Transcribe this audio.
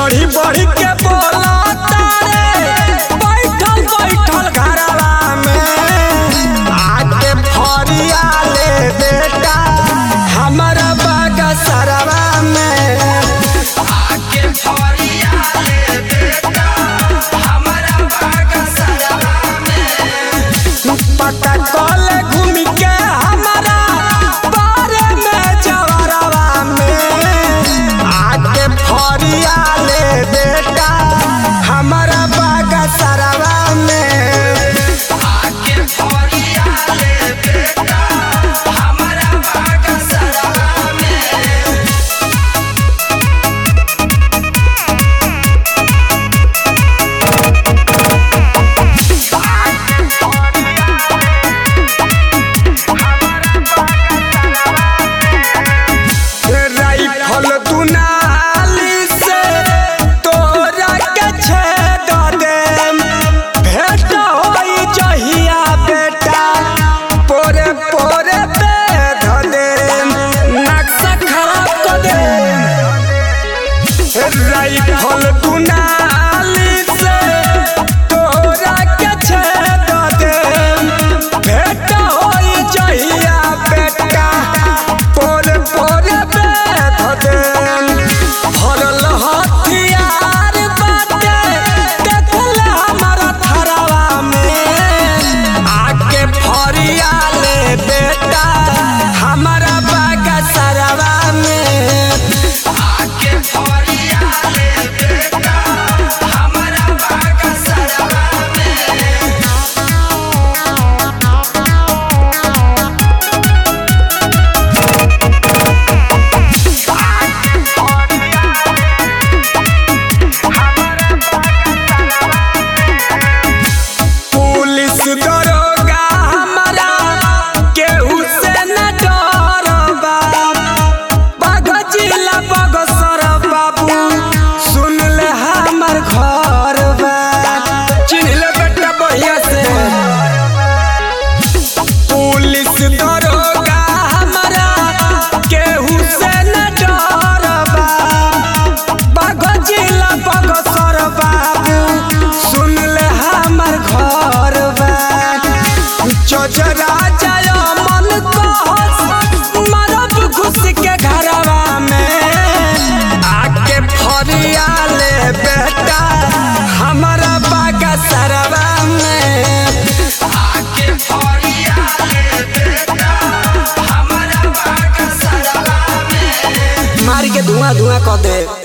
बढ़ी बढ़ी के बोला तारे बैठल बैठल घरवा में आके फरिया ले बेटा हमारा बागा सरवा में आके फरिया ले बेटा हमारा बागा सरवा में पता कल घूम के हमारा बारे में जवरवा में आके फरिया ले बेटा हमारा बागा सरवा में आके फरिया ले बेटा हमारा बागा सरवा में राइफल दुनाली से तोरा के छेद देम भेट होई जहिया बेटा पोरे पोरे बेध देम नक्शा खराब कर देम राइफल दुनाली से तोरा के छेद देम भेट होई जहिया बेटा पोरे पोरे बेध देम भरल हथियार बाटे देखले हमारा थरवा में आके फरिया ले बेटा हमारा बागा सरवा में आके फरिया ले बेटा हमारा बागा सरवा में पुलिस दरोगा हमारा केहू से न डरबा बाघ जिला बगसर बाबू सुन ले हमर घर बा चिन्ह ले बेटा बढ़िया से पुलिस दरोगा हमारा केहू से न डरबा बाघ जिला बगसर बाबू सुन ले हमर घर बा चचरा जाय मन कहस मरब घुस के घरवा में आके फरिया ले बेटा हमारा बागा सरवा में आके फरिया ले बेटा हमारा बागा सरवा में मार के धुआं धुआं कर दे